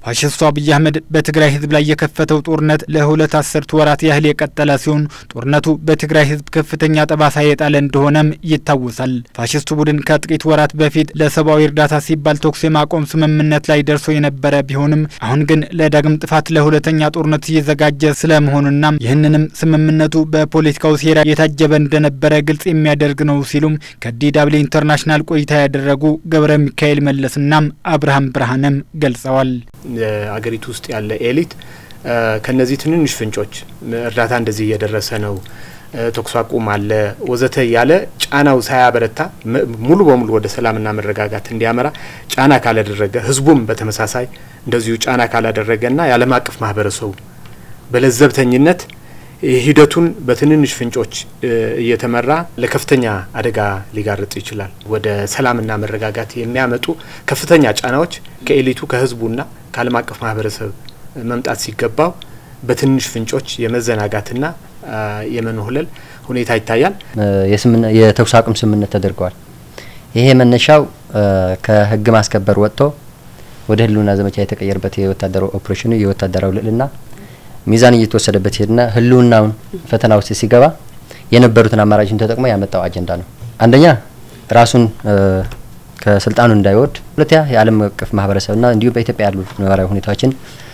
ፋሽስቱ አብይ አህመድ በትግራይ ህዝብ ላይ የከፈተው ጦርነት ለሁለት አስርት ወራት ያህል የቀጠለ ሲሆን ጦርነቱ በትግራይ ህዝብ ከፍተኛ ጠባሳ የጣለ እንደሆነም ይታወሳል። ፋሽስቱ ቡድን ከጥቂት ወራት በፊት ለሰብአዊ እርዳታ ሲባል ተኩስ የማቆም ስምምነት ላይ ደርሶ የነበረ ቢሆንም አሁን ግን ለዳግም ጥፋት ለሁለተኛ ጦርነት እየዘጋጀ ስለመሆኑና ይህንንም ስምምነቱ በፖለቲካው ሴራ የታጀበ እንደነበረ ግልጽ የሚያደርግ ነው ሲሉም ከዲዳብሊው ኢንተርናሽናል ቆይታ ያደረጉ ገብረ ሚካኤል መለስና አብርሃም ብርሃንም ገልጸዋል። አገሪቱ ውስጥ ያለ ኤሊት ከነዚህ ትንንሽ ፍንጮች እርዳታ እንደዚህ እየደረሰ ነው፣ ተኩስ አቁም አለ ወዘተ እያለ ጫናው ሳያበረታ ሙሉ በሙሉ ወደ ሰላምና መረጋጋት እንዲያመራ ጫና ካላደረገ ህዝቡም በተመሳሳይ እንደዚሁ ጫና ካላደረገና የዓለም አቀፍ ማህበረሰቡ በለዘብተኝነት ሂደቱን በትንንሽ ፍንጮች እየተመራ ለከፍተኛ አደጋ ሊጋርጥ ይችላል። ወደ ሰላምና መረጋጋት የሚያመጡ ከፍተኛ ጫናዎች ከኤሊቱ ከህዝቡና ከዓለም አቀፍ ማህበረሰብ መምጣት ሲገባው በትንሽ ፍንጮች የመዘናጋትና የመንሁለል ሁኔታ ይታያል። የተኩስ አቁም ስምምነት ተደርገዋል። ይሄ መነሻው ከህግ ማስከበር ወጥቶ ወደ ህልውና ዘመቻ የተቀየረበት የወታደራዊ ኦፕሬሽኑ የወታደራዊ ልዕልና ሚዛን እየተወሰደበት ሄድና ህልውናውን ፈተና ውስጥ ሲገባ የነበሩትን አማራጮችን ተጠቅሞ ያመጣው አጀንዳ ነው። አንደኛ ራሱን ከስልጣኑ እንዳይወርድ፣ ሁለተኛ የዓለም አቀፍ ማህበረሰብና እንዲሁም በኢትዮጵያ ያሉ ነባራዊ ሁኔታዎችን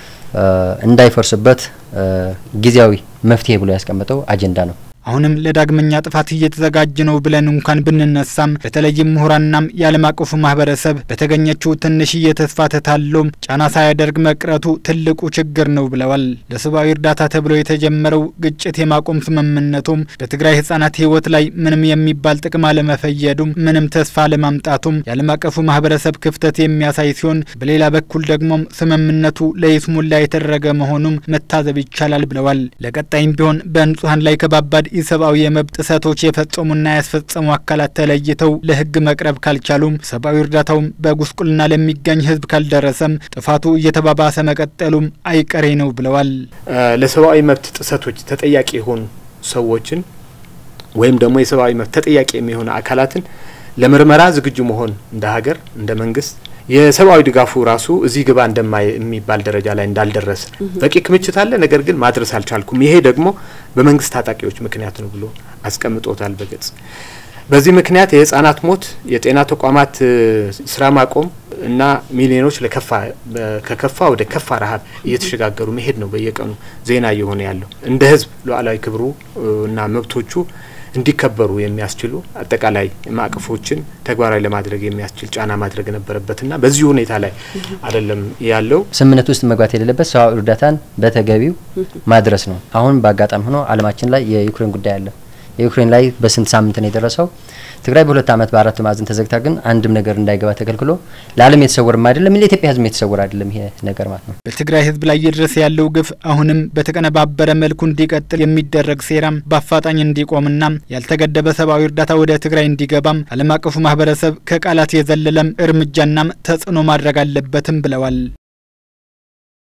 እንዳይፈርስበት ጊዜያዊ መፍትሄ ብሎ ያስቀመጠው አጀንዳ ነው። አሁንም ለዳግመኛ ጥፋት እየተዘጋጀ ነው ብለን እንኳን ብንነሳም በተለይም ምሁራናም የዓለም አቀፉ ማህበረሰብ በተገኘችው ትንሽዬ ተስፋ ተታሎም ጫና ሳያደርግ መቅረቱ ትልቁ ችግር ነው ብለዋል። ለሰብአዊ እርዳታ ተብሎ የተጀመረው ግጭት የማቆም ስምምነቱም በትግራይ ህጻናት ህይወት ላይ ምንም የሚባል ጥቅም አለመፈየዱም ምንም ተስፋ አለማምጣቱም የዓለም አቀፉ ማህበረሰብ ክፍተት የሚያሳይ ሲሆን፣ በሌላ በኩል ደግሞም ስምምነቱ ለይስሙላ የተደረገ መሆኑም መታዘብ ይቻላል ብለዋል። ለቀጣይም ቢሆን በንጹሀን ላይ ከባባድ ኢሰብአዊ የመብት ጥሰቶች የፈጸሙና ያስፈጸሙ አካላት ተለይተው ለህግ መቅረብ ካልቻሉም ሰብአዊ እርዳታውም በጉስቁልና ለሚገኝ ህዝብ ካልደረሰም ጥፋቱ እየተባባሰ መቀጠሉም አይቀሬ ነው ብለዋል። ለሰብአዊ መብት ጥሰቶች ተጠያቂ የሆኑ ሰዎችን ወይም ደግሞ የሰብአዊ መብት ተጠያቂ የሚሆኑ አካላትን ለምርመራ ዝግጁ መሆን እንደ ሀገር እንደ መንግስት የሰብአዊ ድጋፉ ራሱ እዚህ ግባ እንደማይ የሚባል ደረጃ ላይ እንዳልደረሰ በቂ ክምችት አለ፣ ነገር ግን ማድረስ አልቻልኩም። ይሄ ደግሞ በመንግስት ታጣቂዎች ምክንያት ነው ብሎ አስቀምጦታል በግልጽ። በዚህ ምክንያት የህጻናት ሞት፣ የጤና ተቋማት ስራ ማቆም እና ሚሊዮኖች ለከፋ ከከፋ ወደ ከፋ ረሀብ እየተሸጋገሩ መሄድ ነው በየቀኑ ዜና እየሆነ ያለው። እንደ ህዝብ ሉዓላዊ ክብሩ እና መብቶቹ እንዲከበሩ የሚያስችሉ አጠቃላይ ማዕቀፎችን ተግባራዊ ለማድረግ የሚያስችል ጫና ማድረግ ነበረበትና በዚህ ሁኔታ ላይ አይደለም ያለው። ስምምነት ውስጥ መግባት የሌለበት ሰብአዊ እርዳታን በተገቢው ማድረስ ነው። አሁን በአጋጣሚ ሆኖ ዓለማችን ላይ የዩክሬን ጉዳይ አለ። የዩክሬን ላይ በስንት ሳምንት ነው የደረሰው? ትግራይ በሁለት ዓመት በአራት ማዕዘን ተዘግታ ግን አንድም ነገር እንዳይገባ ተከልክሎ ለዓለም የተሰወርም አይደለም ለኢትዮጵያ ህዝብ የተሰወር አይደለም ይሄ ነገር ማለት ነው። በትግራይ ህዝብ ላይ እየደረሰ ያለው ግፍ አሁንም በተቀነባበረ መልኩ እንዲቀጥል የሚደረግ ሴራም በአፋጣኝ እንዲቆምና ያልተገደበ ሰብአዊ እርዳታ ወደ ትግራይ እንዲገባም ዓለም አቀፉ ማህበረሰብ ከቃላት የዘለለም እርምጃናም ተጽዕኖ ማድረግ አለበትም ብለዋል።